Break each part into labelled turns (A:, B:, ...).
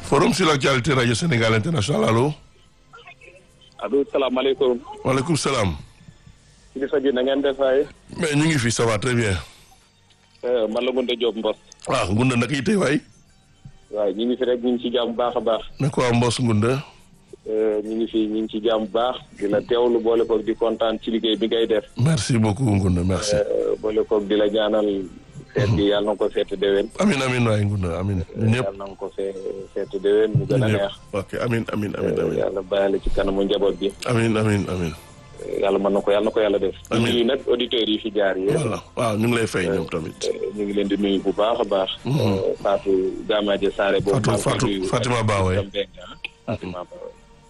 A: forum sur l'actualité radio Sénégal international allo.
B: allo salaamaaleykum.
A: waaleykum salaam.
B: kilifa gi na ngeen def waay.
A: mais ñu ngi fi ça va très bien.
B: man la Ngounde Diop Mbos.
A: ah Ngunda naka yi tey waay.
B: waaw ñu ngi fi rek ñu ngi ci jàmm bu baax a baax.
A: ne ko waa Mbos Ngunda.
B: ñu ngi fi ñu ngi ci jàmm bu baax di la teewlu boole koog di kontaan ci liggéey bi ngay def.
A: merci beaucoup Ngunda merci.
B: boole koog di la ñaanal. seet bi yàlla na ko seet déwén.
A: amin amin waay Ngunda amin ñun ñëpp.
B: yàlla na ko see seet déwén mu gën a neex.
A: ok amin amin amin amin
B: yàlla bàyyale ci kanamu njaboot bi.
A: amin amin amin
B: yàlla mën na ko yàlla na ko yàlla def.
A: Amiin.
B: ñu nag auditeurs yi fi jaar yi.
A: voilà waaw ñu ngi lay fay ñoom tamit.
B: ñu ngi leen di nuyu bu baax a baax. Fatou Gamaaje Saare boobu.
A: Fatou Fatou Fatima Ba waay.
B: Fatima Ba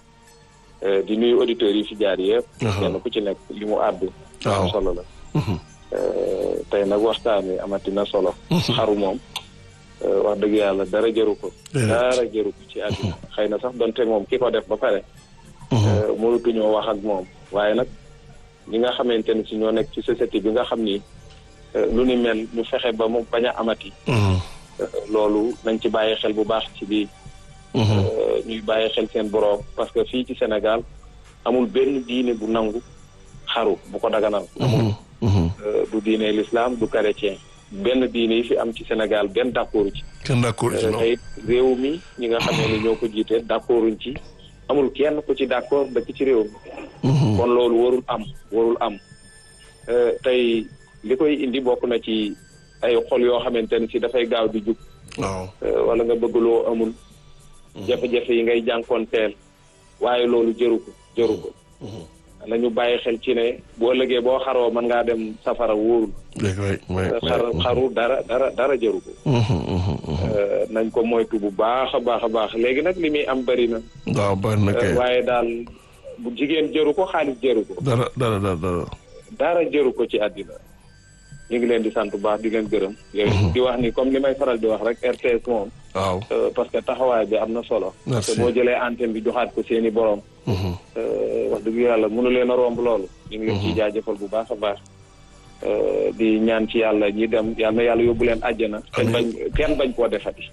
B: waay. di nuyu auditeurs yi fi jaar yëpp.
A: Aha.
B: kenn ku ci nekk li mu àddu.
A: Waaw.
B: am solo la.
A: Mhm.
B: tey nag waxtaan wi amati na solo. xaru moom. wax dëgg yàlla dara jëru ko.
A: Déedéet.
B: dara jëru ko ci àdduna. xëy na sax donte moom ki ko def ba pare. mënatuñoo wax ak moom waaye nag ñi nga xamante ni si ñoo nekk ci société bi nga xam ni eh, lu ni mel ñu fexe ba mu bañ a amati
A: Mhm.
B: eh, loolu nañ ci bàyyi xel bu baax ci lii
A: Mhm.
B: eh, ñuy bàyyi xel seen boroom parce que fii ci Sénégal amul benn diine bu nangu xaru bu ko daganal amul
A: Mhm. Mhm.
B: Eh, du diine l'islam du chrétien benn diine yi fi am ci Sénégal benn d'accordu ci
A: kenn d'accord ci
B: Eh,
A: non.
B: te it réew mi ñi nga xamee ni ñoo ko jiite d'accorduñ ci amul kenn ku ci d'accord dëkk ci réew mi
A: Mhm.
B: kon loolu warul am warul am Euh, tey li koy indi bokk na ci ay xol yoo xamante ne si dafay gaaw di jug
A: waaw.
B: euh, wala nga bëgg loo amul jafe-jafe yi ngay jànkoonteel waaye loolu jëru ko jëru ko nañu bàyyi xel ci ne boo ëllëgee boo xaroo mën ngaa dem safara wóorul
A: dégg waay waay
B: xar
A: waay.
B: xaru dara dara dara jëru ko
A: Mhm. Mhm. Mhm.
B: Euh, nañ ko moytu bu baax a baax a baax léegi nag li muy am bëri na
A: waaw bari na kay.
B: Euh, waaye daal bu jigéen jëru ko xaalis jëru ko
A: dara dara dara dara.
B: dara jëru ko ci àddina ñu ngi leen di sant bu baax di leen gërëm yooyu di wax ni comme li may faral di wax rek RTS moom
A: waaw.
B: euh, parce que taxawaay bi am na solo parce
A: Merci.
B: que boo jëlee antenne bi joxaat ko seeni borom
A: Mhm.
B: euh, wax dëgg yàlla mënu leen a romb loolu ñu ngi leen ciy jaajëfal bu baax a baax euh, di ñaan ci yàlla ñi dem yàlla na yàlla yóbbu leen àjjana kenn bañ kenn bañ koo defati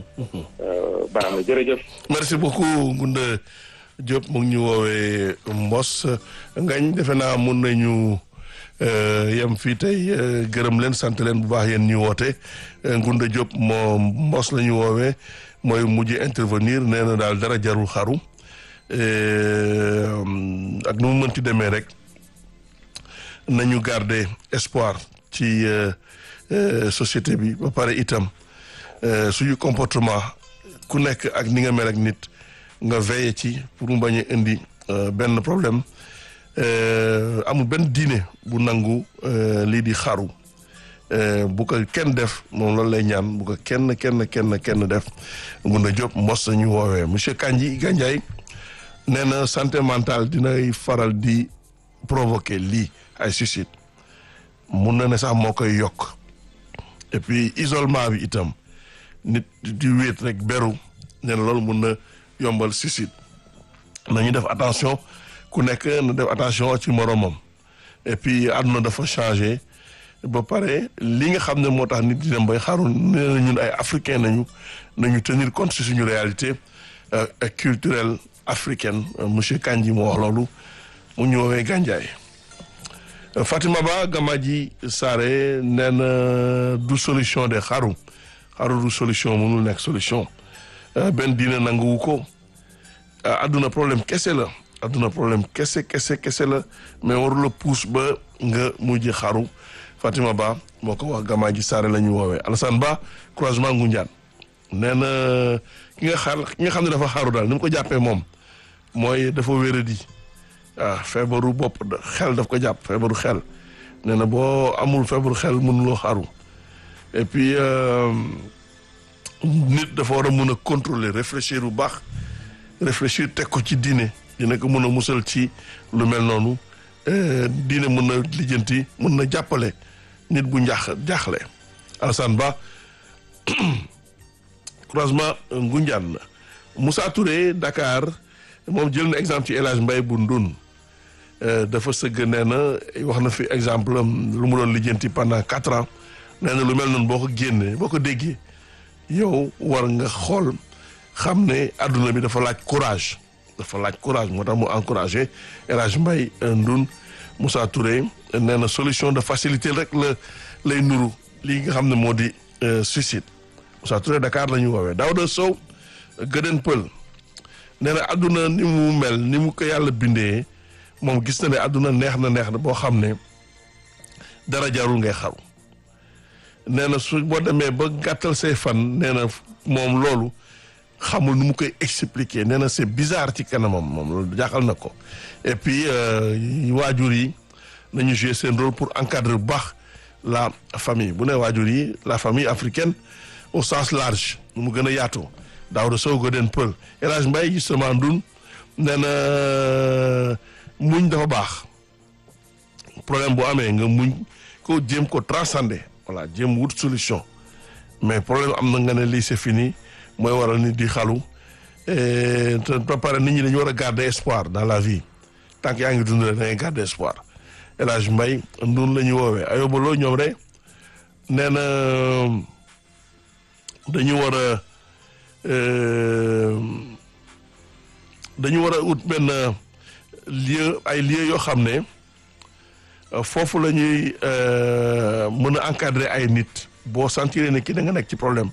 B: Euh, baax na jërëjëf
A: merci beaucoup Ngunda Diop mu ngi ñu woowee Mbos ngañ defe naa mun nañu euh, yem fii tey euh, gërëm leen sant leen bu baax yéen ñu woote Euh, Ngunda Diop moo Mbos la ñu woowee mooy mujj intervenir nee na daal dara jarul xaru Euh, ak nu mu mënti demee rek nañu garder espoir ci euh, euh, société bi ba pare itam euh, suñu comportement ku nekk ak ni nga mel ak nit nga veiller ci pour mu bañ a indi euh, benn problème euh, amul benn diine bu nangu euh, lii di xaru euh, bu ko kenn def moom loolu lay ñaan bu ko kenn kenn kenn kenn def Ngunda Diop mos nañu woowee monsieur Kandji Gandiaye nee na santé mentale dinay faral di provoquer lii ay suicide mun na ne sax moo koy yokk et puis isolement bi itam nit di wéet rek beru nee na loolu mun na yombal suicide nañu def attention ku nekk na def attention ci moromam et puis àdduna dafa changé ba pare li nga xam ne moo tax nit di dem bay xaru nee na ñun ay africain nañu nañu tenir compte ci suñu réalité euh, culturelle africaine Euh, monsieur Kandji moo wax loolu mu ñu woowee Gandiaye Euh, Fatima Ba Gamaji Sare nee na du solution de xaru xaru du solution mënul nekk solution Euh, benn diine nanguwu ko ah, adduna problème kese la adduna problème kese kese kese la mais warula puus ba nga mujj xaru Fatima Ba moo ko wax Gamaji Sare la ñu woowee Alassane Ba croisement Ngoundiane nee na ki nga xaar ki nga xam ne dafa xaru daal ni mu ko jàppee moom mooy dafa wéradi ah feebaru bopp da- xel daf ko jàpp feebaru xel nee na boo amul feebaru xel mënuloo xaru et puis euh, nit dafa war a mun a contrôler réfléchir bu baax réfléchir teg ko ci diine dina ko mun a musal ci lu mel noonu euh, diine mun na lijjanti mun na jàppale nit bu njaax jaaxle Alassane Ba croisement Ngoundiane la Moussa Touré Dakar moom jël na exemple ci El Hadj Mbaye bu Ndun dafa sëgg nee na wax na fi exemple am lu mu doon lijjanti pendant quatre ans nee na lu mel noonu boo ko génnee boo ko déggee yow war nga xool xam ne adduna bi dafa laaj courage dafa laaj courage moo tax mu encouragé El Hadj Mbaye Ndoun Moussa Touré nee na solution de facilité rek la lay nuru lii nga xam ne moo di suicide Moussa Touré Dakar la ñu woowee Daouda Sow Gëden Pël nee na adduna ni mu mel ni mu ko yàlla bindee moom gis na ne adduna neex na neex na boo xam ne dara jarul ngay xaru nee na su boo demee ba gàttal say fan nee na moom loolu xamul nu mu koy expliquer nee na c'est bizarre ci kanamam moom loolu jaaxal na ko et puis waajur yi nañu jouer seen rôle pour encadrer bu baax la famille bu ne waajur yi la famille africaine au sens large nu mu gën a yaatoo Daouda Sow Goden Pël El Hadj Mbaye justement Ndoun nee na muñ dafa baax problème bu amee nga muñ ko jéem ko transcender voilà jéem wut solution mais problème am na nga ne lii c'est fini mooy waral nit di xalu te ba pare nit ñi dañu war a garder espoir dans la vie tant que yaa ngi dund rek da ngay garder espoir El Hadj Mbaye Ndoun la ñuy woowee ayobaloo ñoom rek nee na dañu war a dañu war a ut benn lieu ay lieu yoo xam ne foofu la ñuy mën a encadrer ay nit boo sentir ne ki da nga nekk ci problème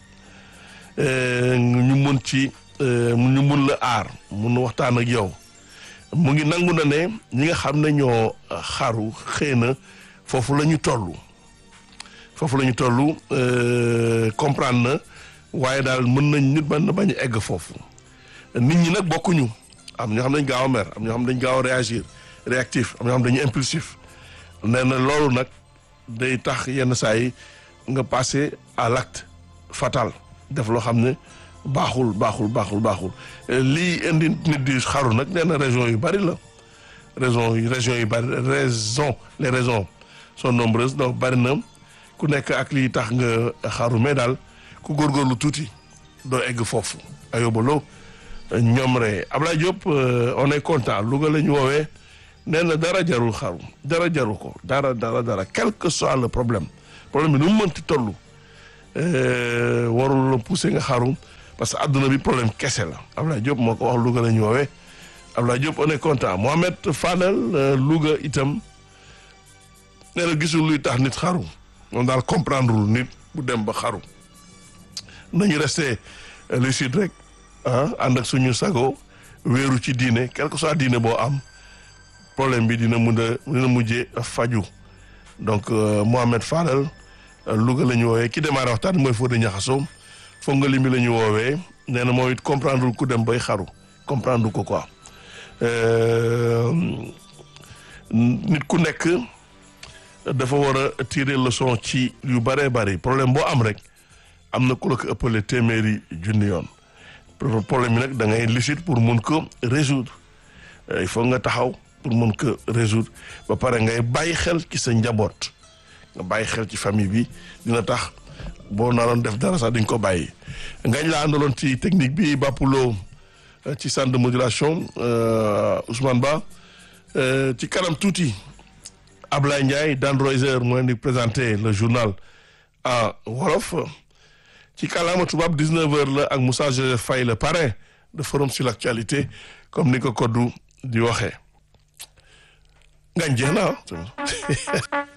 A: ñu mun ci ñu mun la aar mun waxtaan ak yow mu ngi nangu na ne ñi nga xam ne ñoo xaru xëy na foofu la ñu toll foofu la ñu toll comprendre na waaye daal mën nañ nit mën na bañ a egg foofu nit ñi nag bokkuñu am ñoo xam dañ gaaw a mer am ñoo xam dañ gaaw a réagir réactif am ñoo xam dañu impulsif nee na loolu nag day tax yenn saa yi nga passer à l'acte fatal def loo xam ne baaxul baaxul baaxul baaxul lii indi nit di xaru nag nee na région yu bari la raison yi région yu bari raison les raisons sont nombreuses donc bari na ku nekk ak lii tax nga xaru mais daal ku góorgóorlu tuuti doo egg foofu ayobaloo ñoom rek Ablaye Diop on est content Louga la ñu woowee nee na dara jarul xaru dara jaru ko dara dara dara quel que soit le problème problème bi nu mu mënti toll warul la pousser nga xaru parce que adduna bi problème kese la Ablaye Diop moo ko wax Louga la ñu woowee Ablaye Diop on est content Mohamed Fadel Louga itam nee na gisul luy tax nit xaru moom daal comprendre lul nit bu dem ba xaru nañu resté lucide rek ah ànd ak suñu sago wéeru ci diine quel que soit diine boo am problème bi dina mun a dina mujjee faju donc Mohamed Fadel Louga la ñu woowee ki démarré waxtaan mooy Fodé Niakhasso foog nga limbi la ñu woowee nee na moom it comprendre ku dem bay xaru comprendre ko quoi nit ku nekk dafa war a tirer leçon ci yu bëree bëri problème boo am rek am na ku la ko ëppale téeméeri junni yoon problème bi nag da ngay lucide pour mun ko résoudre il faut nga taxaw pour mun ko résoudre ba pare ngay bàyyi xel ci sa njaboot nga bàyyi xel ci famille bi dina tax boo naroon def dara sax diñ ko bàyyi ngañ laa àndaloon ci technique bi bàppuloo ci centre de modulation Ousmane Ba ci kanam tuuti Ablaye Ndiaye Dan Roiser moo leen di présenter le journal en wolof ci kàllaama tubaab 19h la ak Moussa Joseph Faye le parrain de forum sur l'actualité comme ni ko koddu di waxee ngañ jeex na